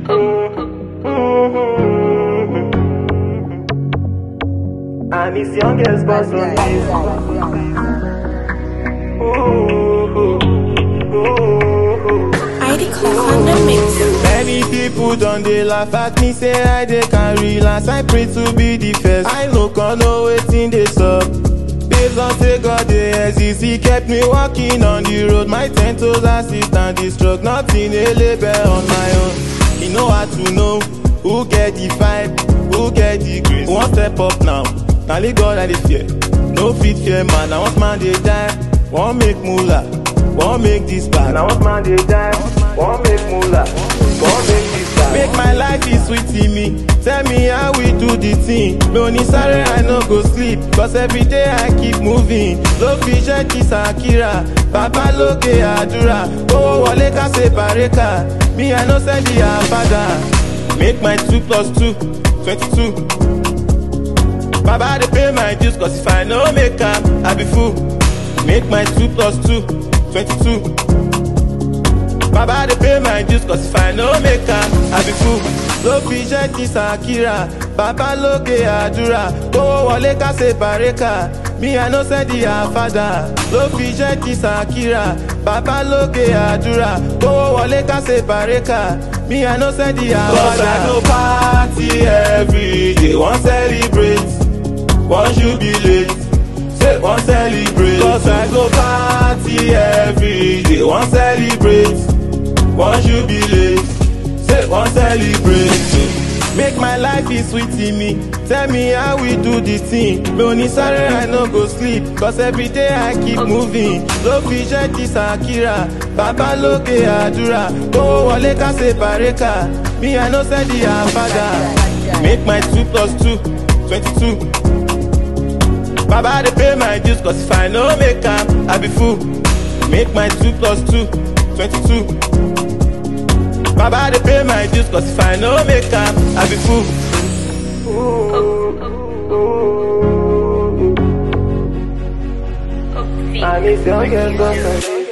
And it's youngest boss on this. ID Clock on the mix. Many people don dey laugh at me say I dey carry last. I pray to be the first. I no can know wetin dey sup. Based on say God dey exist, he kept me walking on the road. My ten toes assist and the stroke, nothing a label on my own. You know how to know who get the vibe, who get the grace. One step up now, na only God I dey fear. No fit fear man, na once man dey die, wan make moolah, wan make this bad. Now what man they die? One make moolah. One make this guy. Make my life is sweet to me. Tell me how we do the thing. Me only sorry I no go sleep. Cause every day I keep moving. Ló fi jẹ́ kí Sakira. Bàbá lókè àdúrà. Owó wọlé ká ṣe bàrékà. Me I no send the father. Make my two plus two, twenty-two. Baba dey pay my dues cause if I no make am, I be fool. Make my two plus two, twenty-two. Baba dey pay my dues cause if I no make am, I be fool. Ló fi jẹ́ kí Sakira, bàbá lókè àdúrà, kówó wọlé ká ṣe bàrékà. Me I no send the father. Ló fi jẹ́ kí Sakira, bàbá lókè àdúrà, kówó wọlé ká ṣe bàrékà. Me I no send the father. Cause I go party every day, wan celebrate, wan jubilate. Say wan celebrate. Cause I go party every day, wan celebrate. Wan jubilate, say wan celebrate. Make my life is sweet in me. Tell me how we do the thing. Me only sorry I no go sleep. Cause every day I keep moving. Ló fi jẹ́ kí Sakira. Bàbá lókè àdúrà. Owó wọlé ká ṣe bàrékà. Me I no send the father. Make my two plus two, twenty-two. Baba dey pay my dues cause if I no make am, I be fool. Make my two plus two, twenty-two. Baba dey pay my dues cause if I no make am, I be fool. And it's youngest boss on this.